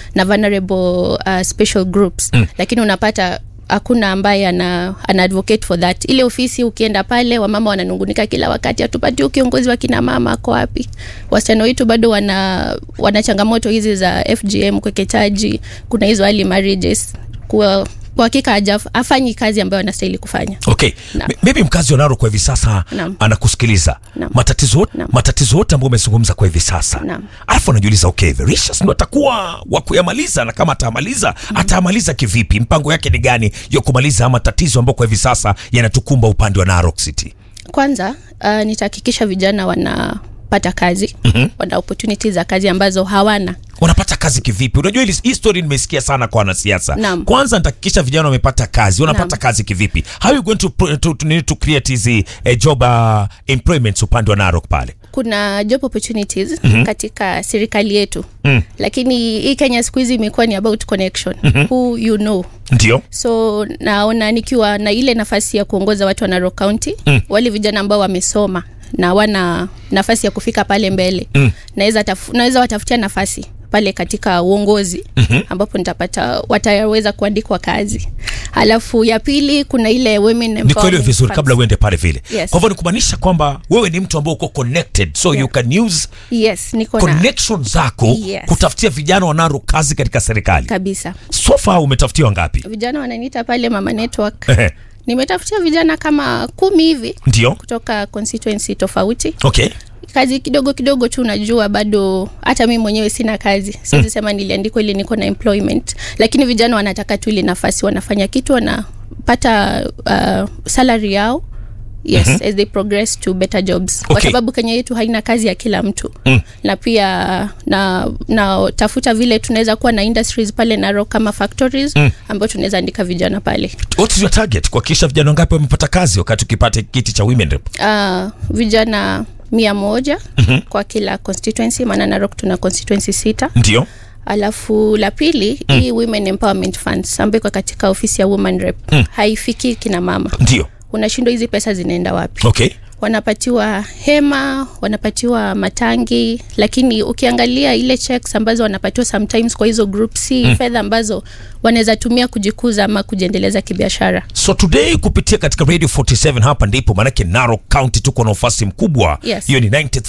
na vulnerable uh, special groups mm. lakini unapata hakuna ambaye ana, ana advocate for that ile ofisi ukienda pale wamama wananungunika kila wakati hatupati kiongozi wa kina mama ako wapi wasichana wetu bado wana, wana changamoto hizi za fgm kweketaji kuna hizo early marriages kwa kwa hakika hajaf- hafanyi kazi ambayo anastahili kufanya okay Naam. M- maybe mkazi wa Narok kwa hivi sasa Naam. anakusikiliza Naam. matatizo yote- Naam. matatizo yote ambayo umezungumza kwa hivi sasa Naam. alafu anajiuliza okay Vericious ndo atakuwa wa kuyamaliza na kama atamaliza atamaliza kivipi mpango yake ni gani ya kumaliza ama matatizo ambayo kwa hivi sasa yanatukumba upande wa Narok City kwanza uh, nitahakikisha vijana wanapata kazi mm-hmm. wana opportunities za kazi ambazo hawana wanapata kazi kivipi unajua hili hii story nimesikia sana kwa wanasiasa Naam. kwanza nitahakikisha vijana wamepata kazi wanapata Naam. kazi kivipi how you going to, pro- to, to, to, to create hizi eh, job uh, employments upande wa Narok pale kuna job opportunities mm-hmm. katika serikali yetu mm. lakini hii kenya siku hizi imekuwa ni about connection mm-hmm. who you know ndio so naona nikiwa na ile nafasi ya kuongoza watu wa Narok County mm. wale vijana ambao wamesoma na wana nafasi ya kufika pale mbele mm. naweza tafu, naweza watafutia nafasi pale katika uongozi mm-hmm. ambapo nitapata wataweza kuandikwa kazi alafu ya pili kuna ile women nikuelewe empowerment vizuri funds. kabla uende pale vile Yes. kwa hivyo ni kumaanisha kwamba wewe ni mtu ambao uko connected so Yeah. you can use yes niko na connection zako Yes. kutafutia vijana wa Narok kazi katika serikali kabisa so far umetafutiwa wangapi vijana wananiita pale mama network Ehe. nimetafutia vijana kama kumi hivi ndio kutoka constituency tofauti okay kazi kidogo kidogo tu unajua bado hata mi mwenyewe sina kazi siwezi mm. sema niliandikwa ili niko na employment lakini vijana wanataka tu ile nafasi wanafanya kitu wanapata uh, salary yao yes mm-hmm. as they progress to better jobs kwa Okay. sababu kenya yetu haina kazi ya kila mtu mm. na pia na na tafuta vile tunaweza kuwa na industries pale naro kama factories mm. ambayo tunaweza andika vijana pale what is your target kuhakikisha vijana wangapi wamepata kazi wakati ukipata kiti cha women rep uh, vijana mia moja mm-hmm. kwa kila constituency maana narok tuna constituency sita ndio alafu la pili mm. hii women empowerment funds ambayo iko katika ofisi ya woman rep mm. haifiki kina mama ndio unashindwa hizi pesa zinaenda wapi okay wanapatiwa hema wanapatiwa matangi lakini ukiangalia ile checks ambazo wanapatiwa sometimes kwa hizo group c mm. fedha ambazo wanaweza tumia kujikuza ama kujiendeleza kibiashara so today kupitia katika radio 47 hapa ndipo maanake Narok County tuko na ufasi mkubwa Yes. hiyo ni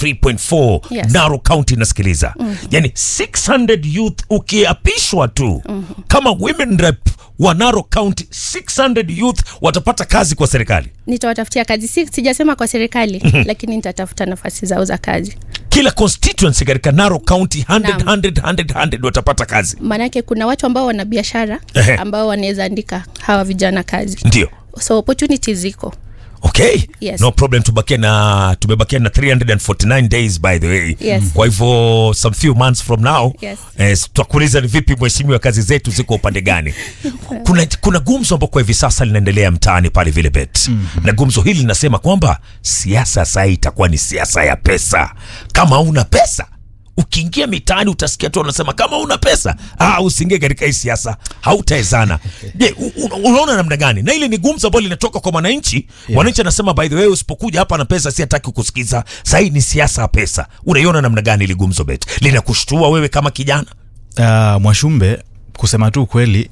93.4 Yes. Narok County inasikiliza mm. yani 600 youth ukiapishwa tu mm-hmm. kama women rep wa Narok County 600 youth watapata kazi kwa serikali nitawatafutia kazi si, sijasema kwa serikali lakini nitatafuta nafasi zao za kazi kila constituency katika Narok County 100 Naam. 100 100 100 watapata kazi maanake kuna watu ambao wana biashara Ehe. ambao wanaweza andika hawa vijana kazi ndio so opportunities ziko okay Yes. no problem tubakie na tumebakia na 349 days by the way Yes. kwa hivyo some few months from now Yes. eh, tutakuuliza ni vipi mheshimiwa kazi zetu ziko upande gani kuna, kuna gumzo ambao kwa hivi sasa linaendelea mtaani pale vile bet mm-hmm. na gumzo hili linasema kwamba siasa saa hii itakuwa ni siasa ya pesa kama una pesa ukiingia mitaani utasikia tu wanasema kama una pesa ah, usiingie katika hii siasa hautaezana je u- u- unaona namna gani na ile ni gumzo ambalo linatoka kwa mwananchi yeah. mwananchi anasema by the way usipokuja hapa na pesa si hataki kusikiza sahii ni siasa ya pesa unaiona namna gani ili gumzo bet linakushtua wewe kama kijana uh, mwashumbe kusema tu ukweli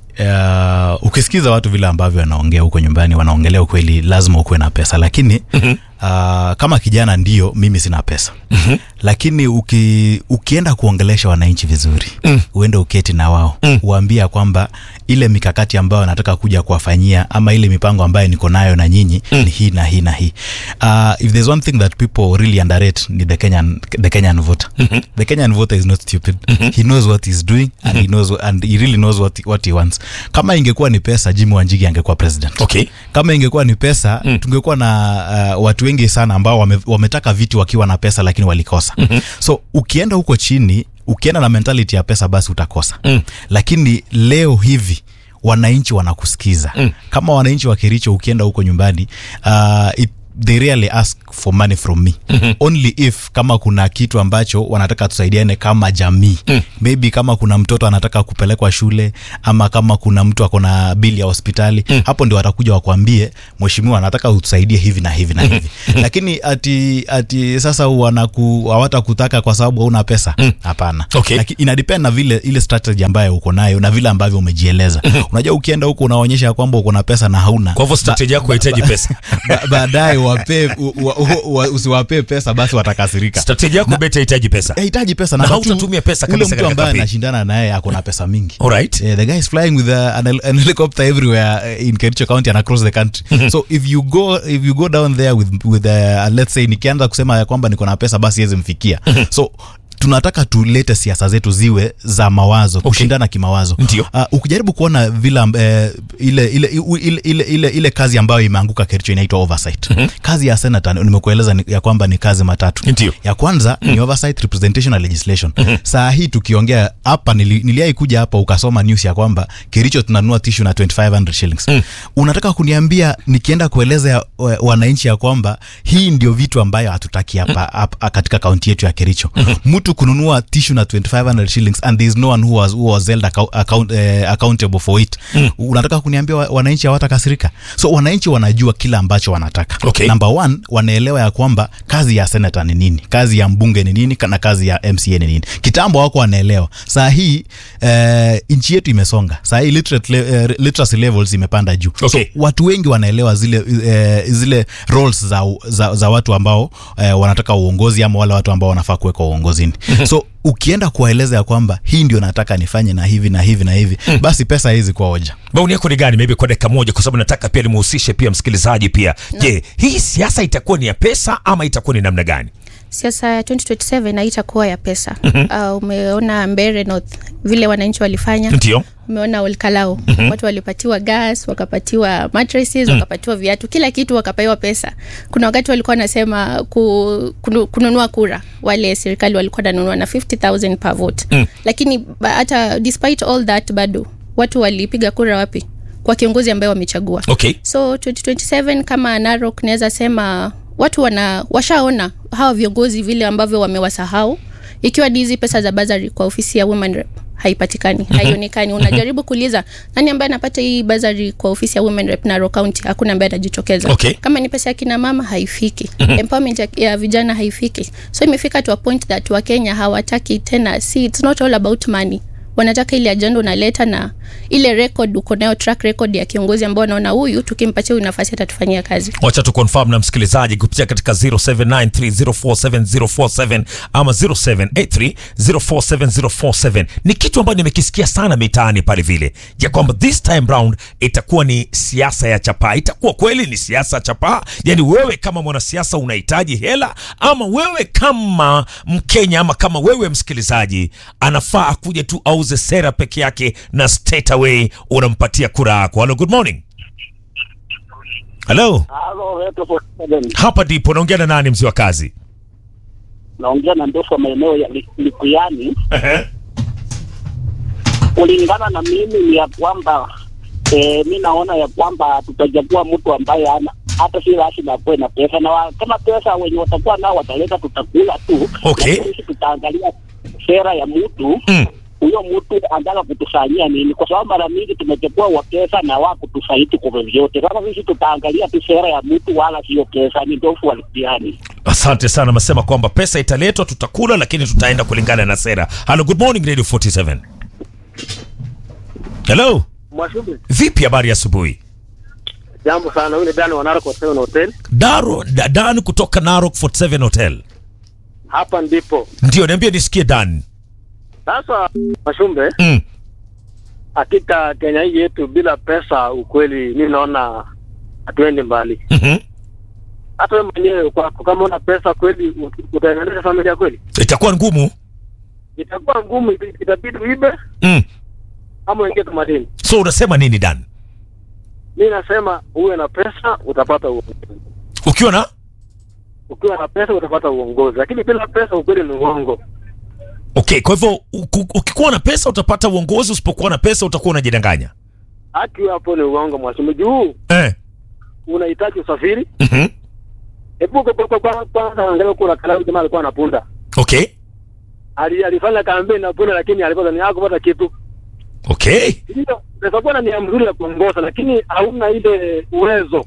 uh, ukisikiza watu vile ambavyo wanaongea huko nyumbani wanaongelea ukweli lazima ukuwe na pesa lakini mm-hmm. uh, kama kijana ndio mimi sina pesa mm-hmm. lakini uki, ukienda kuongelesha wananchi vizuri mm. uende uketi na wao mm. uambia kwamba ile mikakati ambayo nataka kuja kuwafanyia ama ile mipango ambayo niko nayo na nyinyi mm. ni hii na hii na hii uh, if there's one thing that people really underrate ni the kenyan, the kenyan voter mm-hmm. the kenyan voter is not stupid mm-hmm. he knows what he's doing and he knows and he really knows what, what he wants kama ingekuwa ni pesa jimi wanjigi angekuwa president okay kama ingekuwa ni pesa mm. tungekuwa na uh, watu wengi sana ambao wame, wametaka viti wakiwa na pesa lakini walikosa mm-hmm. so ukienda huko chini ukienda na mentality ya pesa basi utakosa mm. lakini leo hivi wananchi wanakusikiza mm. kama wananchi wa kericho ukienda huko nyumbani uh, it, they really ask for money from me mm-hmm. only if kama kuna kitu ambacho wanataka tusaidiane kama jamii mm. maybe kama kuna mtoto anataka kupelekwa shule ama kama kuna mtu akona bili ya hospitali mm. hapo ndio watakuja wakwambie mheshimiwa anataka utusaidie hivi na hivi na hivi lakini ati ati sasa wanaku hawatakutaka kwa sababu hauna pesa hapana Okay. Laki, inadepend na vile ile strategy ambayo uko nayo na vile ambavyo umejieleza unajua ukienda huko unaonyesha ya kwamba uko na pesa na hauna kwa hivyo strategy yako haihitaji pesa ba- baadaye wape u- wa- u- wa- usiwapee pesa basi watakasirika strategy yako bet haihitaji pesa hahitaji pesa Na Number two, hautatumia pesa ule kabisa mtu katika ambaye kampeni. anashindana naye ako na pesa mingi alright Yeah, the guy is flying with a, an, hel- an helicopter everywhere uh, in Kericho County and across the country. so if you go if you go down there with with uh, let's say nikianza kusema ya kwamba niko na pesa basi yezi mfikia. so tunataka tulete siasa zetu ziwe za mawazo kushindana kimawazo Ndio. uh, ukijaribu kuona vile uh, ile, ile, ile, ile, ile, ile kazi ambayo imeanguka Kericho inaitwa oversight kazi ya senator nimekueleza ni- ya kwamba ni kazi matatu Ndio. ya kwanza mm. ni oversight representation na legislation mm-hmm. saa hii tukiongea hapa nili, niliai kuja hapa ukasoma news ya kwamba kericho tunanunua tishu na 2500 shillings mm. unataka kuniambia nikienda kueleza ya, wa- wananchi ya kwamba hii ndio vitu ambayo hatutaki hapa hapa katika kaunti yetu ya kericho mtu kununua tishu na 2500 shillings and there is no one who was, who was held account, account, eh, accountable for it mm. unataka kuniambia wa- wananchi hawatakasirika so wananchi wanajua kila ambacho wanataka Okay. Number one, wanaelewa ya kwamba kazi ya senata ni nini kazi ya mbunge ni nini na kazi ya mca ni nini kitambo wako wanaelewa saa hii eh, nchi yetu imesonga saa hii literate, le, eh, literacy levels imepanda juu Okay. so watu wengi wanaelewa zile eh, zile roles za, za, za watu ambao eh, wanataka uongozi ama wale watu ambao wanafaa kuwekwa uongozini so ukienda kuwaeleza ya kwamba hii ndio nataka nifanye na hivi na hivi na hivi basi pesa haizi kuwa hoja maoni yako ni gani maybe kwa dakika moja kwa sababu nataka pia nimuhusishe pia msikilizaji pia je hii siasa itakuwa ni ya pesa ama itakuwa ni namna gani siasa ya 2027 haitakuwa ya pesa mm-hmm. uh, umeona mbere north vile wananchi walifanya ndio umeona olkalao mm-hmm. watu walipatiwa gas wakapatiwa mattresses mm. wakapatiwa viatu kila kitu wakapaiwa pesa kuna wakati walikuwa wanasema ku, kunu, kununua kura wale serikali walikuwa nanunua na 50000 per vote mm. lakini ba- hata despite all that bado watu walipiga kura wapi kwa kiongozi ambaye wamechagua okay so 2027 kama narok naweza sema watu wana washaona hawa viongozi vile ambavyo wamewasahau ikiwa ni hizi pesa za bazari kwa ofisi ya women rep haipatikani haionekani unajaribu kuuliza nani ambaye anapata hii bazari kwa ofisi ya women rep Narok county hakuna ambaye anajitokeza Okay. kama ni pesa ya kina mama haifiki empowerment ya, ya vijana haifiki so imefika to a point that wakenya hawataki tena see it's not all about money wanataka ile ajenda unaleta na ile record uko nayo track record ya kiongozi ambao wanaona huyu tukimpatia huyu nafasi atatufanyia kazi wacha tu confirm na msikilizaji kupitia katika 0793047047 ama 0783047047 ni kitu ambayo nimekisikia sana mitaani pale vile ya kwamba this time round itakuwa ni siasa ya chapaa itakuwa kweli ni siasa ya chapaa yani wewe kama mwanasiasa unahitaji hela ama wewe kama mkenya ama kama wewe msikilizaji anafaa akuje tu auze sera peke yake na straight away unampatia kura yako hello good morning hello Halo, Reto Volkswagen. hapa ndipo naongea na nani mzee wa kazi naongea na ndofu wa maeneo ya Li- Likuyani. Kulingana na mimi ni ya kwamba eh, mi naona ya kwamba tutachagua mtu ambaye ana hata si lazima akuwe na pesa, na wa, kama pesa wenye watakuwa nao wataleta, tutakula tu. Okay. Lakini sisi tutaangalia sera ya mtu Mm. huyo mtu anataka kutufanyia nini, kwa sababu mara mingi tumechukua wa pesa na wa kutufaidi kwa vyovyote. Sasa sisi tutaangalia tu sera ya mtu, wala sio pesa. Ni ndofu wa Likuyani. asante sana amesema kwamba pesa italetwa tutakula lakini tutaenda kulingana na sera hello good morning radio 47 hello Mwashumbe, vipi habari ya asubuhi jambo sana. Huyu ni Dani wa Narok Hotel Hotel. daro Da- dan kutoka narok 47 hotel Hapa ndipo ndio niambie nisikie dan sasa. Mwashumbe, mm. hakika Kenya hii yetu bila pesa, ukweli mi naona hatuendi mbali. mm-hmm. Hata wewe mwenyewe kwako, kama una pesa kweli, ut- utaendeleza familia kweli? itakuwa ngumu Itakuwa ngumu, ita- itabidi uibe mm. ama uingie kamatini. so unasema nini dan Mi nasema uwe na pesa utapata uongozi, ukiwa na ukiwa na pesa utapata uongozi, lakini bila pesa ukweli ni uongo. okay kwa hivyo uku- ukikuwa na pesa utapata uongozi usipokuwa na pesa utakuwa unajidanganya Haki hapo ni uongo, Mwashumbe. Juu eh. unahitaji usafiri, mm-hmm. Hebu kwa- kwa- kwa- kwanza angalia kuna kalamu jamaa alikuwa anapunda. okay Ali, alifanya kampeni na punda lakini alipata ni hakupata kitu. okay Ndio, unaweza kuwa na nia mzuri ya kuongoza lakini hauna ile uwezo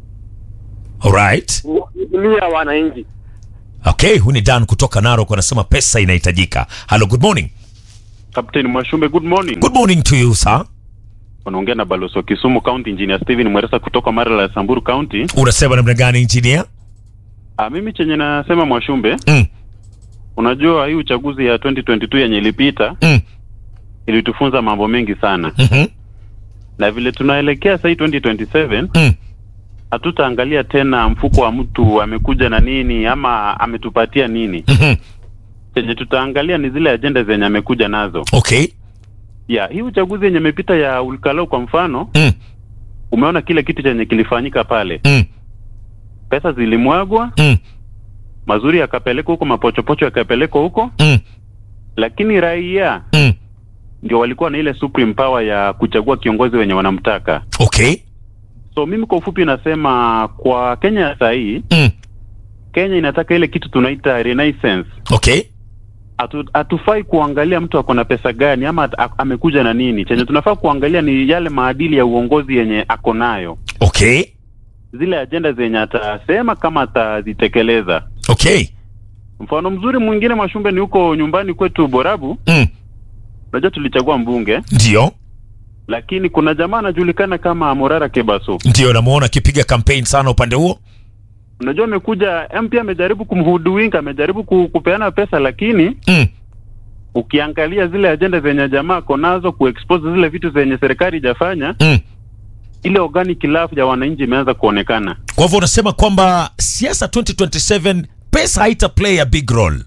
alright wa kuhudumia wananchi. okay huyu ni dan kutoka narok anasema pesa inahitajika hello good morning Captain Mwashumbe, good morning. good morning to you sir Unaongea na balozi wa Kisumu County Engineer Steven Mweresa kutoka Marala ya Samburu County. unasema namna gani engineer Ah, mimi chenye nasema Mwashumbe, mm. unajua hii uchaguzi ya 2022 yenye ilipita Mm. ilitufunza mambo mengi sana, Mm-hmm. na vile tunaelekea sasa hii 2027 Mm. hatutaangalia tena mfuko wa mtu amekuja na nini ama ametupatia nini. Mm-hmm. Chenye tutaangalia ni zile ajenda zenye amekuja nazo. okay Ya hii uchaguzi yenye imepita ya Ulkalou kwa mfano, mm. umeona kile kitu chenye kilifanyika pale, Mm. pesa zilimwagwa Mm. mazuri yakapelekwa huko, mapochopocho yakapelekwa huko, Mm. lakini raia Mm. ndio walikuwa na ile supreme power ya kuchagua kiongozi wenye wanamtaka. okay So mimi kwa ufupi nasema kwa Kenya ya saa hii, mm. Kenya inataka ile kitu tunaita renaissance. okay Hatu, hatufai kuangalia mtu ako na pesa gani ama at- amekuja na nini. Chenye tunafaa kuangalia ni yale maadili ya uongozi yenye ako nayo, okay zile ajenda zenye atasema kama atazitekeleza. okay Mfano mzuri mwingine Mwashumbe ni huko nyumbani kwetu Borabu. mm. Unajua tulichagua mbunge ndio lakini kuna jamaa anajulikana kama Morara Kebaso. ndio namuona akipiga campaign sana upande huo Unajua amekuja MP, amejaribu kumhuduwinga, amejaribu ku- kupeana pesa, lakini mm. ukiangalia zile ajenda zenye jamaa ako nazo, kuexpose zile vitu zenye serikali ijafanya, Mm. ile organic love ya wananchi imeanza kuonekana. kwa hivyo unasema kwamba siasa 2027 pesa haita play a big role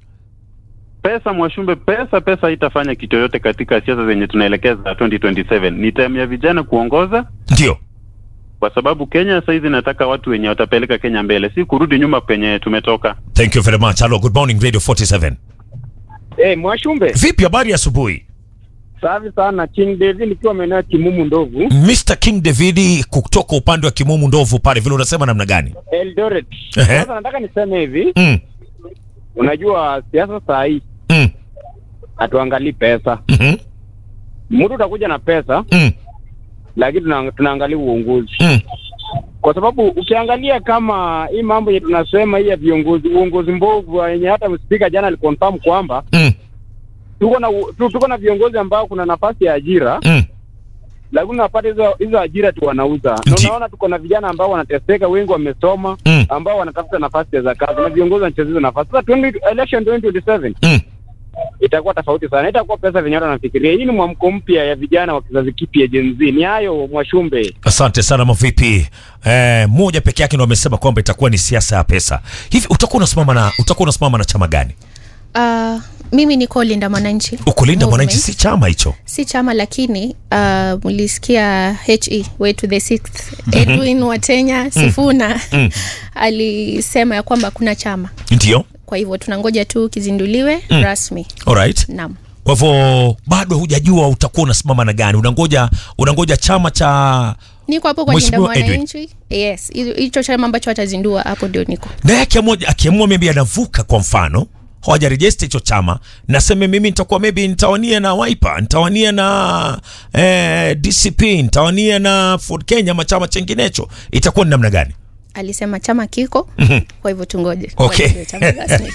Pesa Mwashumbe, pesa pesa haitafanya kitu yoyote katika siasa zenye tunaelekeza 2027. Ni time ya vijana kuongoza, ndio kwa sababu Kenya saizi nataka watu wenye watapeleka Kenya mbele, si kurudi nyuma penye tumetoka. thank you very much hello good morning radio 47 Eh, Mwashumbe, vipi habari ya asubuhi safi sana. King David nikiwa maeneo ya Kimumu Ndovu, mr king david kutoka upande wa kimumu ndovu pale vile unasema namna gani Eldoret. Ehe. Sasa nataka niseme hivi, mm. unajua siasa saa hii Mm. hatuangalii pesa. Mm-hmm. Mtu utakuja na pesa, Mm. lakini tuna- tunaangalia uongozi, Mm. kwa sababu ukiangalia kama hii mambo yenye tunasema hii ya viongozi, uongozi mbovu yenye hata spika jana aliconfirm kwamba Mm. tuko na u- tu- tuko na viongozi ambao kuna nafasi ya ajira Mm. lakini unapata hizo hizo ajira tu wanauza, na Ndi- unaona tuko na vijana ambao wanateseka, wengi wamesoma Mm. ambao wanatafuta nafasi za kazi na viongozi wanacheza hizo nafasi. Sasa 20 election 2027 Mm. itakuwa tofauti sana, itakuwa pesa venye watu wanafikiria. Hii ni mwamko mpya ya vijana wa kizazi kipya Gen Z. Ni hayo Mwashumbe. asante sana mavipi eh, moja peke yake ndo amesema kwamba itakuwa ni siasa ya pesa hivi utakuwa unasimama na utakuwa unasimama na chama gani uh, mimi niko linda mwananchi ukulinda mwananchi Movement. si chama hicho si chama lakini uh, mlisikia he way to the sixth edwin watenya sifuna Mm. alisema ya kwamba kuna chama ndio kwa hivyo tunangoja tu kizinduliwe Mm. rasmi alright naam kwa hivyo bado hujajua utakuwa unasimama na gani unangoja unangoja chama cha niko hapo kwa linda Mheshimiwa Edwin. mwananchi yes hizo- hicho chama ambacho watazindua hapo ndio niko naye akiamua akiamua maybe anavuka kwa mfano hawajarejesta hicho chama naseme mimi nitakuwa maybe nitawania na Wiper nitawania na eh, DCP nitawania na Ford Kenya ama chama chenginecho itakuwa ni namna gani alisema chama kiko kwa hivyo tungoje Okay. Ngoja ndio chama rasmi.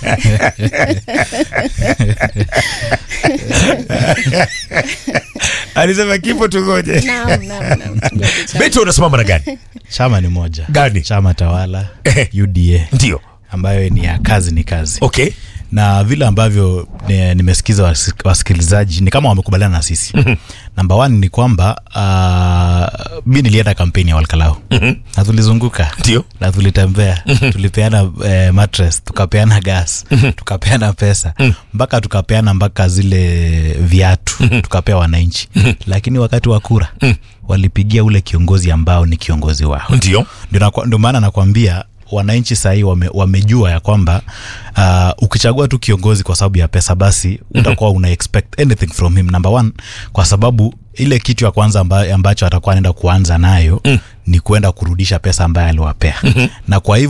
alisema kipo tungoje Naam, naam, naam. Tungoje chama. beto unasimama na gani chama ni moja Gani? chama tawala Ehe. uda ndio ambayo ni ya kazi ni kazi okay na vile ambavyo ni- nimesikiza wasi- wasikilizaji ni kama wamekubaliana na sisi namba one ni kwamba uh, mi nilienda kampeni ya walkalau na tulizunguka Ndio. na tulitembea tulipeana eh, mattress tukapeana gas tukapeana pesa mpaka tukapeana mpaka zile viatu tukapea wananchi lakini wakati wa kura walipigia ule kiongozi ambao ni kiongozi wao ndio ndio nakwa- ndio maana nakwambia wananchi sahii wame, wamejua ya kwamba uh, ukichagua tu kiongozi kwa sababu ya pesa basi utakuwa una expect anything from him number one kwa sababu ile kitu ya kwanza amba, ambacho atakuwa anaenda kuanza nayo mm. ni kuenda kurudisha pesa ambayo aliwapea mm-hmm. na kwa hivyo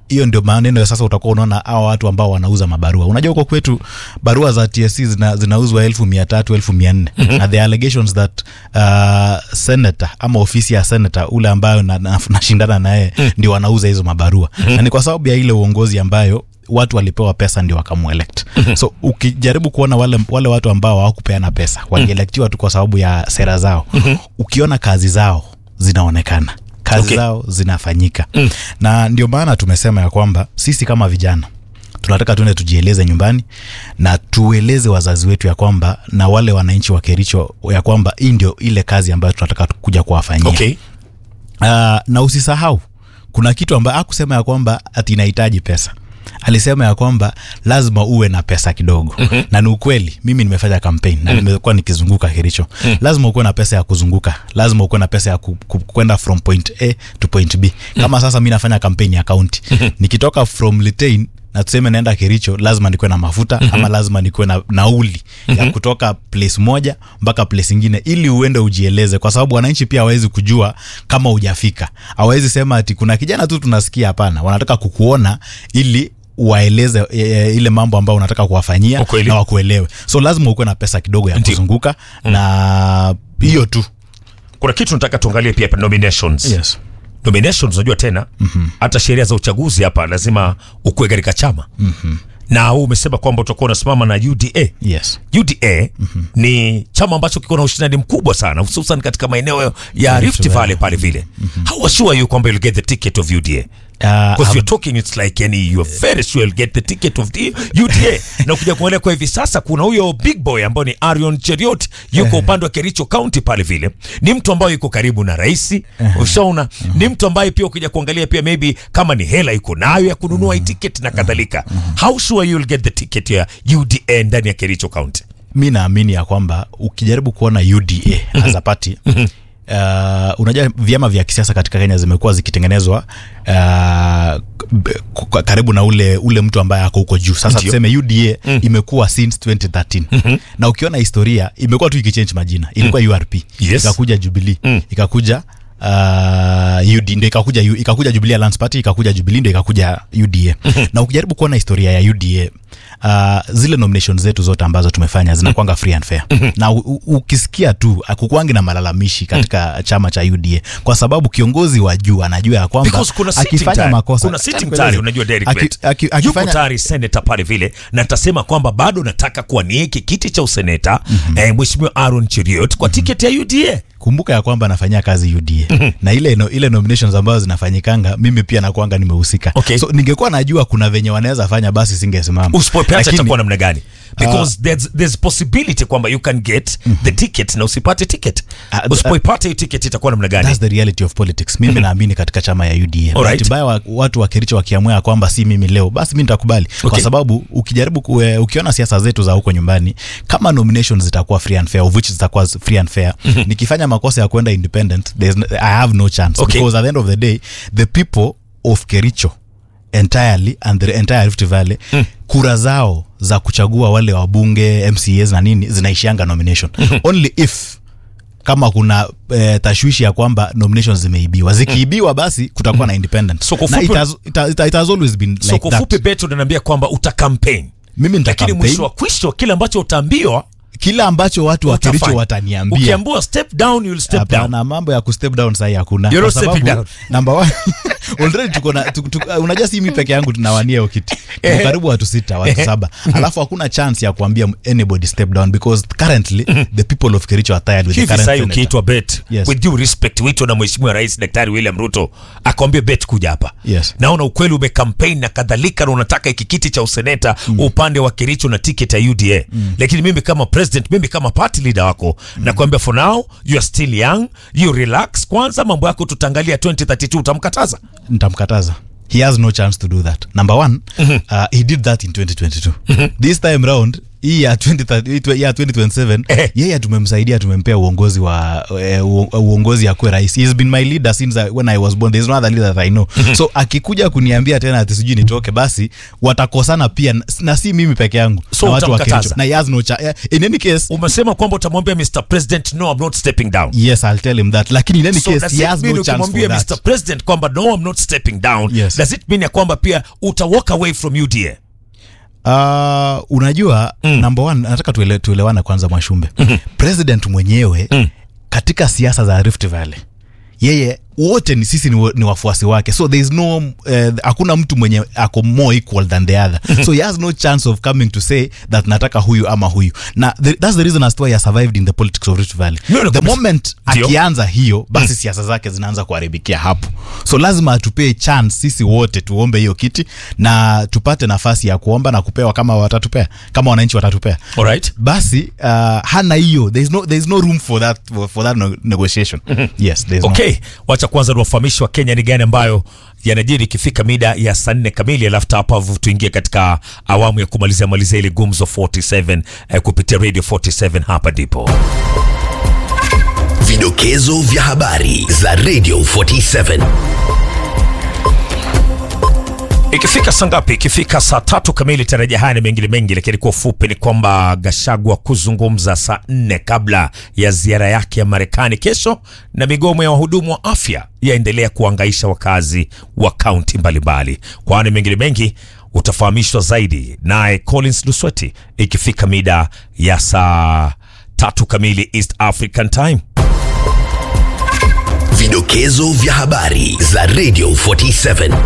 hiyo ndio maneno ya sasa utakuwa unaona hawa watu ambao wanauza mabarua unajua huko kwetu barua za tsc zina, zinauzwa elfu mia tatu elfu mia nne na the allegations that uh, senator ama ofisi ya senator ule ambayo nashindana na, nashindana naye ndio wanauza hizo mabarua na ni kwa sababu ya ile uongozi ambayo watu walipewa pesa ndio wakamuelect so ukijaribu kuona wale, wale watu ambao hawakupeana pesa walielektiwa tu kwa sababu ya sera zao ukiona kazi zao zinaonekana kazi Okay. okay. zao zinafanyika mm. na ndio maana tumesema ya kwamba sisi kama vijana tunataka tuende tujieleze nyumbani na tueleze wazazi wetu ya kwamba na wale wananchi wa kericho ya kwamba hii ndio ile kazi ambayo tunataka kuja kuwafanyia okay uh, na usisahau kuna kitu ambayo akusema ya kwamba ati inahitaji pesa alisema ya kwamba lazima uwe na pesa kidogo mm-hmm. na ni ukweli mimi nimefanya campaign na nimekuwa nikizunguka hiricho mm. lazima ukuwe na pesa ya kuzunguka lazima ukuwe na pesa ya ku, ku, kwenda from point a to point b kama sasa mi nafanya campaign ya kaunti nikitoka from litain na tuseme naenda kericho lazima nikuwe na mafuta mm-hmm. ama lazima nikuwe na nauli mm-hmm. ya kutoka place moja mpaka place ingine ili uende ujieleze kwa sababu wananchi pia hawawezi kujua kama hujafika hawawezi sema ati kuna kijana tu tunasikia hapana wanataka kukuona ili waeleze e, e, ile mambo ambayo unataka kuwafanyia Ukweli. na wakuelewe so lazima ukuwe na pesa kidogo ya Ndio. kuzunguka na hiyo tu kuna kitu nataka tuangalie pia hapa nominations yes. nominations unajua tena mm-hmm. hata sheria za uchaguzi hapa lazima ukuwe katika chama mm-hmm. na huu umesema kwamba utakuwa unasimama na uda Yes. uda mm-hmm. ni chama ambacho kiko na ushindani mkubwa sana hususan katika maeneo ya rift Valley. valley pale vile mm-hmm. how assure you kwamba you'll get the ticket of uda Uh, because I've- you're talking it's like yani you're very sure you'll get the ticket of the UDA na ukija kuangalia kwa hivi sasa kuna huyo big boy ambao ni Arion Cheriot yuko upande wa Kericho County pale vile ni mtu ambaye yuko karibu na rais ushaona ni mtu ambaye pia ukija kuangalia pia maybe kama ni hela yuko nayo ya kununua hii ticket na kadhalika how sure you'll get the ticket ya UDA ndani ya Kericho County mi naamini ya kwamba ukijaribu kuona uda as a party Uh, unajua vyama vya kisiasa katika kenya zimekuwa zikitengenezwa uh, b- k- karibu na ule ule mtu ambaye ako huko juu sasa Ndio. tuseme uda mm. imekuwa since 2013 mm-hmm. na ukiona historia imekuwa tu ikichange majina ilikuwa mm. urp Yes. ikakuja jubilee Mm. ikakuja uh, UD ndio ikakuja U- ikakuja Jubilee Alliance Party ikakuja Jubilee ndio ikakuja UDA na ukijaribu kuona historia ya UDA uh, zile nominations zetu zote ambazo tumefanya zinakwanga free and fair na u, u, ukisikia tu akukwangi na malalamishi katika chama cha UDA kwa sababu kiongozi wa juu anajua ya kwamba because kuna sitting akifanya tayari. makosa kuna sitting Nikueleze. tayari unajua Derek Aki- Bet. aki- yuko akifanya- tayari seneta pale vile na tasema kwamba bado nataka kuwania hiki kiti cha useneta mm-hmm. eh, mheshimiwa Aaron Cheriot kwa tiketi ya UDA kumbuka ya kwamba anafanyia kazi UDA na ile no, ile nominations ambazo zinafanyikanga mimi pia nakuanga nimehusika Okay. so ningekuwa najua kuna venye wanaweza fanya basi singesimama usipopeacha Lakini- itakuwa namna gani because there's, there's possibility kwamba you can get the ticket na usipate ticket Ah, ah, usipoipata hiyo ticket itakuwa namna gani That's the reality of politics mimi naamini katika chama ya UDA Alright. bahati mbaya wa, watu wa Kericho wakiamua ya kwamba si mimi leo basi mi nitakubali Okay. kwa sababu ukijaribu kue, ukiona siasa zetu za huko nyumbani kama nominations zitakuwa free and fair of which zitakuwa free and fair nikifanya makosa ya kwenda independent there's, no- I have no chance Okay. because at the end of the day the people of Kericho entirely and the entire Rift Valley kura zao za kuchagua wale wabunge MCAs na nini zinaishianga nomination only if kama kuna eh, tashwishi ya kwamba nominations zimeibiwa zikiibiwa basi kutakuwa na independent So kwa na it ufupi- has, it, has, it has always been so like kwa that ufupi beto unaniambia kwamba uta campaign mimi nita lakini campaign mwisho wa kwisho kile ambacho utaambiwa kila ambacho watu wa Kericho utafanya. wataniambia ukiambiwa step down you'll step down hapana mambo ya kustep down sahi hakuna You're Kwa not stepping sababu, number one already tuko na tu, tu, uh, unajua si mi peke yangu tunawania hiyo kiti Tuko karibu watu sita watu saba alafu hakuna chance ya kuambia anybody step down because currently the people of Kericho are tired with the hivi current sahii senator. ukiitwa bet Yes. with due respect uitwa na mheshimiwa rais daktari william ruto akwambia bet kuja hapa Yes. naona ukweli umekampaign na kadhalika na unataka hiki kiti cha useneta mm. upande wa kericho na ticket ya uda mm. lakini mimi kama president mimi kama party leader wako mm. nakwambia for now you are still young you relax kwanza mambo yako tutaangalia 2032 utamkataza nitamkataza he has no chance to do that number one uh, he did that in 2022 this time round hii ya 2030 hii ya 2027 Eh. yeye tumemsaidia tumempea uongozi wa eh, uo- uongozi akuwe rais he has been my leader since I, when i was born there is no other leader that i know so akikuja kuniambia tena ati sijui nitoke basi watakosana pia na- na si mimi peke yangu So na watu wa utamkataza? Kericho. na he has no cha eh, in any case umesema kwamba utamwambia mr president no i'm not stepping down yes i'll tell him that lakini in any so case does he it has mean no chance for ukimwambia that mr president kwamba no i'm not stepping down Yes. does it mean ya kwamba pia uta walk away from uda Uh, unajua mm. number one nataka tuele, tuelewane kwanza mwashumbe mm-hmm. president mwenyewe mm. katika siasa za rift valley yeye wote ni sisi ni, wa- ni wafuasi wake so there is no eh, hakuna mtu mwenye ako more equal than the other so he has no chance of coming to say that nataka huyu ama huyu na the, that's the reason as to why he has survived in the politics of rift valley No, no, the kabisa. moment Ndio. akianza hiyo basi siasa zake zinaanza kuharibikia hapo so lazima atupee chance sisi wote tuombe hiyo kiti na tupate nafasi ya kuomba na kupewa kama watatupea kama wananchi watatupea alright basi uh, hana hiyo there is no, there is no room for that, for that no, negotiation yes there is no. okay wacha kwanza niwafahamishi wa kenya ni gani ambayo yanajiri ikifika mida ya saa nne kamili alafu hapa tuingie katika awamu ya kumalizia malizia ile gumzo 47 eh, kupitia radio 47 hapa ndipo Vidokezo vya habari za Radio 47. ikifika saa ngapi ikifika saa tatu kamili tarajia haya na mengine mengi lakini kwa ufupi ni kwamba gashagwa kuzungumza saa nne kabla ya ziara yake ya marekani kesho na migomo ya wahudumu wa afya yaendelea kuangaisha wakazi wa kaunti mbalimbali kwani mengine mengi utafahamishwa zaidi naye collins lusweti ikifika mida ya saa tatu kamili east african time Vidokezo vya habari za Radio 47.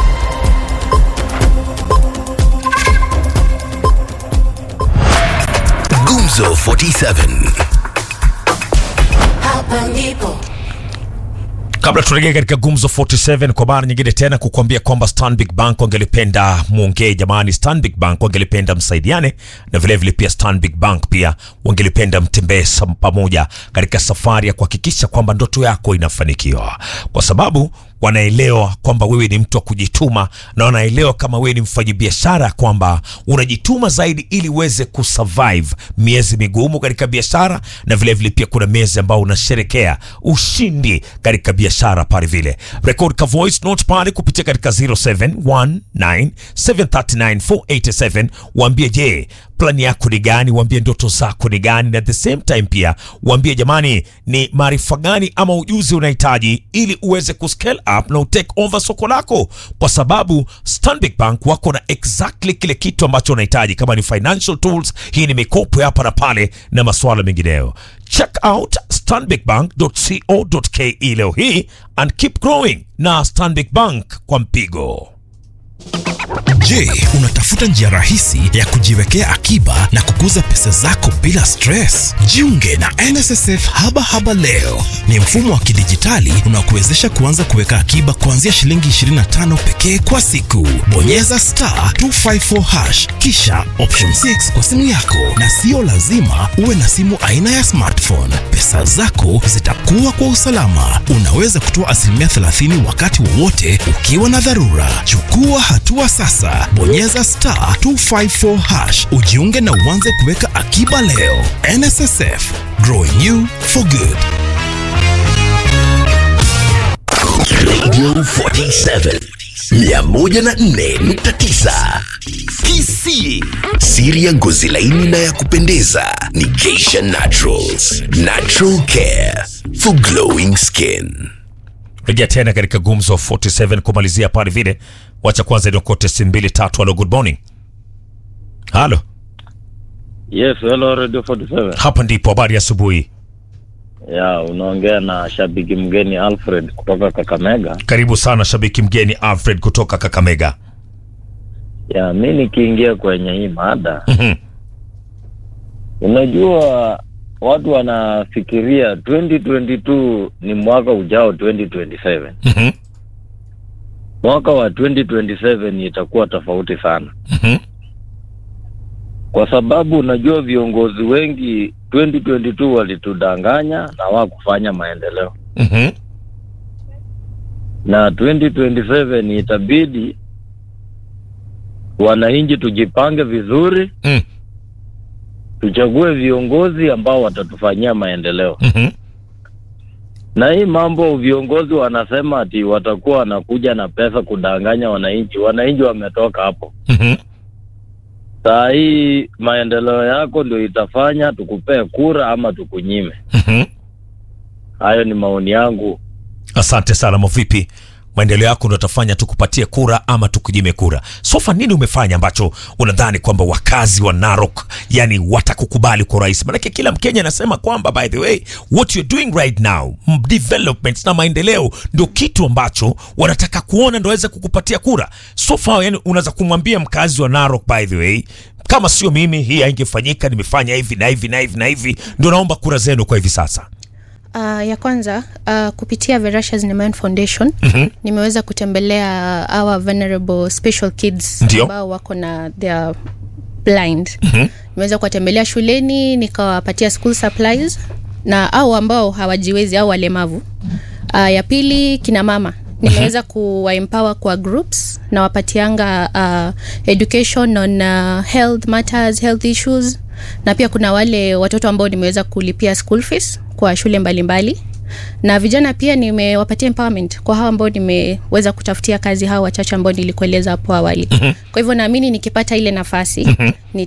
Gumzo 47. Hapa ndipo kabla turejee katika gumzo 47 kwa mara nyingine tena kukuambia kwamba stanbic bank wangelipenda mwongee jamani stanbic bank wangelipenda msaidiane na vilevile vile pia stanbic bank pia wangelipenda mtembee sam- pamoja katika safari ya kuhakikisha kwamba ndoto yako inafanikiwa kwa sababu wanaelewa kwamba wewe ni mtu wa kujituma na wanaelewa kama wewe ni mfanyabiashara kwamba unajituma zaidi ili uweze kusurvive miezi migumu katika biashara na vilevile vile pia kuna miezi ambao unasherekea ushindi katika biashara pale vile record ka voice note pale kupitia katika 0719739487 waambie je plani yako ni gani waambie ndoto zako ni gani na at the same time pia waambie jamani ni maarifa gani ama ujuzi unahitaji ili uweze kuscale up na utake over soko lako kwa sababu stanbic bank wako na exactly kile kitu ambacho unahitaji kama ni financial tools hii ni mikopo ya hapa na pale na masuala mengineyo check out stanbicbank.co.ke leo hii and keep growing na stanbic bank kwa mpigo Je, unatafuta njia rahisi ya kujiwekea akiba na kukuza pesa zako bila stress? Jiunge na NSSF Haba Haba leo. Ni mfumo wa kidijitali unaokuwezesha kuanza kuweka akiba kuanzia shilingi 25 pekee kwa siku. Bonyeza star 254 hash kisha option 6 kwa simu yako, na sio lazima uwe na simu aina ya smartphone. Pesa zako zitakuwa kwa usalama. Unaweza kutoa asilimia 30 wakati wowote ukiwa na dharura. Chukua hatua sasa, bonyeza star 254 hash ujiunge na uanze kuweka akiba leo. NSSF, growing you for good. Radio 47 104.9 KC. Siri ya ngozi laini na ya kupendeza ni Geisha Naturals. Natural care for glowing skin. rejea tena katika gumzo 47 kumalizia pale vile wacha kwanza niokote simu mbili tatu halo good morning halo Yes, hello Radio 47. hapa ndipo habari ya asubuhi Ya, unaongea na shabiki mgeni Alfred kutoka Kakamega. karibu sana shabiki mgeni alfred kutoka kakamega Ya, mi nikiingia kwenye hii mada, Mhm. unajua watu wanafikiria 2022 ni mwaka ujao 2027. Mhm. Mwaka wa 2027 itakuwa tofauti sana. Mhm. Kwa sababu unajua viongozi wengi 2022 walitudanganya na wakufanya maendeleo. Mhm. na 2027 itabidi wananchi tujipange vizuri Mm. tuchague viongozi ambao watatufanyia maendeleo. Mhm. Na hii mambo viongozi wanasema ati watakuwa wanakuja na pesa kudanganya wananchi. Wananchi wametoka hapo. Mhm. Saa hii maendeleo yako ndio itafanya tukupee kura ama tukunyime. Mhm. Hayo ni maoni yangu. asante sana mavipi maendeleo yako ndo atafanya tukupatie kura ama tukujime kura sofa nini umefanya ambacho unadhani kwamba wakazi wa narok yani watakukubali kwa urahisi manake kila mkenya anasema kwamba by the way what you're doing right now m- development na maendeleo ndio kitu ambacho wanataka kuona ndo waweze kukupatia kura sofa yani unaweza kumwambia mkazi wa narok by the way kama sio mimi hii haingefanyika nimefanya hivi na hivi na hivi na hivi ndio naomba kura zenu kwa hivi sasa Uh, ya kwanza uh, kupitia Verashas Nemayan Foundation Mhm. nimeweza kutembelea our vulnerable special kids Ndio. ambao wako na their blind Mhm. nimeweza kuwatembelea shuleni nikawapatia school supplies na au ambao hawajiwezi au walemavu uh, ya pili kina mama nimeweza kuwaempower kwa groups na wapatianga uh, education on uh, health matters health issues na pia kuna wale watoto ambao nimeweza kulipia school fees kwa shule mbalimbali mbali. na vijana pia nimewapatia empowerment kwa hawa ambao nimeweza kutafutia kazi hawa wachache ambao nilikueleza hapo awali kwa hivyo naamini nikipata ile nafasi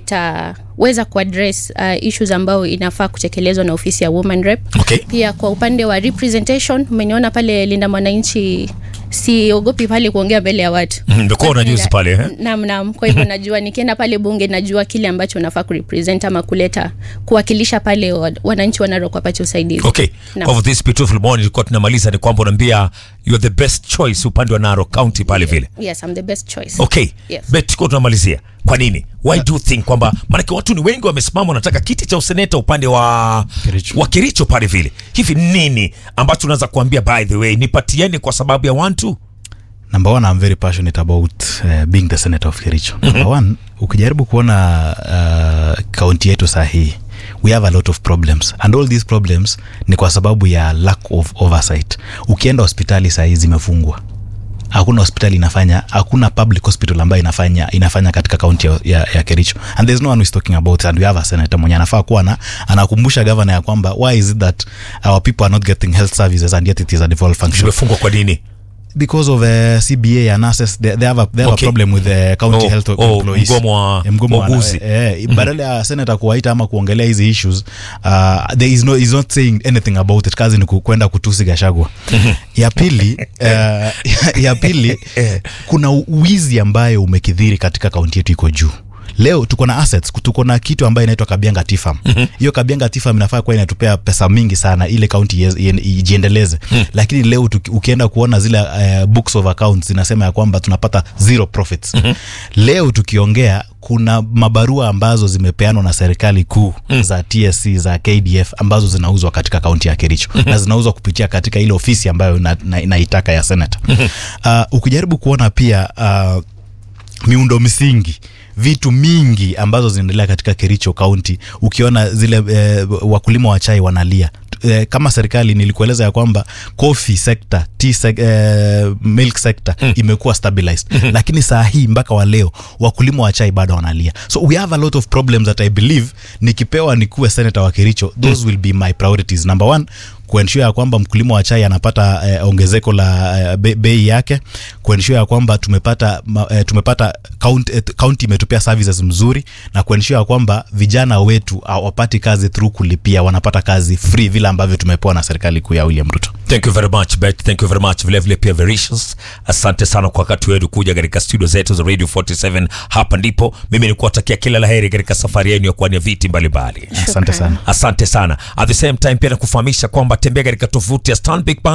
nitaweza kuaddress uh, issues ambao inafaa kutekelezwa na ofisi ya woman rep okay. pia kwa upande wa representation umeniona pale linda mwananchi siogopi pale kuongea mbele ya watu Mhm, ndio kuwa unajuzi pale eh? nam nam kwa hivyo najua nikienda pale bunge najua kile ambacho nafaa kurepresent ama kuleta kuwakilisha pale wa- wananchi wanarok wapate usaidizi okay Naam. kwa hivyo this beautiful morning ilikuwa tunamaliza ni kwamba unaambia you are the best choice upande wa Narok County pale vile yes I'm the best choice okay Yes. bet tuko tunamalizia kwa nini why do you think kwamba maanake watu ni wengi wamesimama wanataka kiti cha useneta upande wa Kericho. wa Kericho pale vile hivi nini ambacho unaweza kuambia by the way nipatieni kwa sababu ya one two number one i'm very passionate about uh, being the senator of kericho number one ukijaribu kuona uh, kaunti yetu saa hii we have a lot of problems and all these problems ni kwa sababu ya lack of oversight ukienda hospitali saa hii zimefungwa hakuna hospitali inafanya hakuna public hospital ambayo inafanya inafanya katika kaunti ya, ya, ya kericho and there's no one who is talking about it and we have a senator mwenye anafaa kuwa na anakumbusha governor ya kwamba why is it that our people are not getting health services and yet it is a devolved function zimefungwa kwa nini because of uh, CBA and nurses they, they have a, they have Okay. a problem with the county Oh, health oh, employees mgomo wa Eh, mgomo wa- wauguzi. eh, eh, badala ya senator kuwaita ama kuongelea hizi issues uh, there is no is not saying anything about it kazi ni ku- kwenda kutusi gashagwa ya pili uh, ya, ya pili kuna wizi ambayo umekidhiri katika kaunti yetu iko juu leo tuko na assets tuko na kitu ambayo inaitwa kabianga tifam hiyo kabianga tifam inafaa kuwa inatupea pesa mingi sana ile kaunti iye- iye- ijiendeleze lakini leo tuki, ukienda kuona zile uh, books of accounts zinasema ya kwamba tunapata zero profits leo tukiongea kuna mabarua ambazo zimepeanwa na serikali kuu za tsc za kdf ambazo zinauzwa katika kaunti ya kericho na zinauzwa kupitia katika ile ofisi ambayo na, na, naitaka ya senata uh, ukijaribu kuona pia uh, miundo msingi vitu mingi ambazo zinaendelea katika kericho kaunti ukiona zile eh, wakulima wa chai wanalia eh, kama serikali nilikueleza ya kwamba coffee sector tea sec, eh, milk sector mm. imekuwa stabilized mm-hmm. lakini saa hii mpaka wa leo wakulima wa chai bado wanalia so we have a lot of problems that i believe nikipewa nikuwe senator wa kericho those mm. will be my priorities number one kuensure ya kwamba mkulima wa chai anapata eh, ongezeko la eh, be, bei yake kuensure ya kwamba tumepata ma, eh, tumepata county, eh, county imetupia services mzuri na kuensure ya kwamba vijana wetu hawapati kazi through kulipia wanapata kazi free vile ambavyo tumepewa na serikali kuu ya William Ruto thank you very much bet thank you very much vile vile pia vericious asante sana kwa wakati wetu kuja katika studio zetu za radio 47 hapa ndipo mimi nikuwatakia kila laheri katika safari yenu ya kuania viti mbalimbali asante sana asante sana at the same time pia nakufahamisha kwamba tembea katika tovuti ya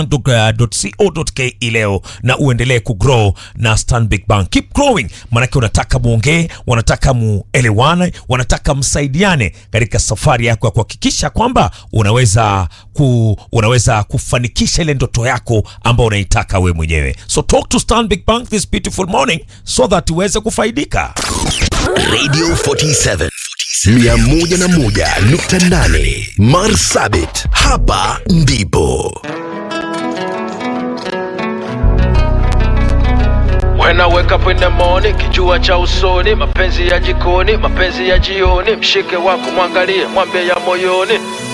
stanbigbank.co.ke leo na uendelee kugrow na stanbic bank keep growing maanake unataka muongee wanataka muelewane wanataka msaidiane katika safari yako ya kuhakikisha kwamba unaweza ku, unaweza kufanikisha ile ndoto yako ambayo unaitaka we mwenyewe so talk to stanbic bank this beautiful morning so that uweze kufaidika Radio 47 101.8 Marsabit, hapa ndipo When I wake up in the morning, kijua cha usoni, mapenzi ya jikoni, mapenzi ya jioni, mshike wako mwangalie, mwambie ya moyoni.